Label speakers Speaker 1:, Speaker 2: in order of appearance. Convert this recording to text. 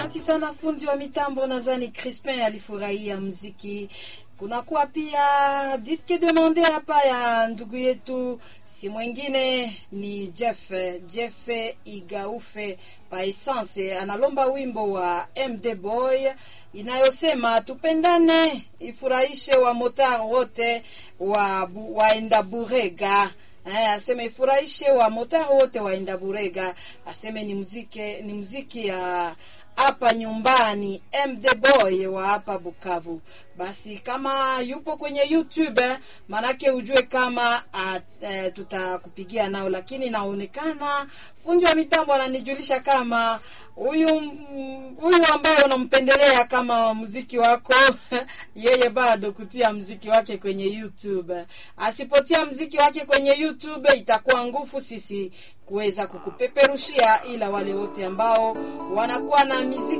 Speaker 1: Asante sana fundi wa mitambo, nadhani Crispin alifurahia mziki. Kunakuwa pia diske demande hapa ya ndugu yetu, si mwingine ni Jeff Jeff Igaufe pa Essence, analomba wimbo wa MD Boy inayosema tupendane, ifurahishe wa motar wote wa bu, waenda Burega. Eh, aseme ifurahishe wa motar wote waenda Burega. Aseme ni muziki ni muziki ya hapa nyumbani MD Boy wa hapa Bukavu. Basi kama yupo kwenye YouTube eh, manake ujue kama uh, tutakupigia nao, lakini naonekana fundi wa mitambo ananijulisha kama huyu huyu ambaye unampendelea kama muziki wako yeye bado kutia muziki wake kwenye YouTube. Asipotia muziki wake kwenye YouTube itakuwa ngufu sisi kuweza kukupeperushia, ila wale wote ambao wanakuwa na miziki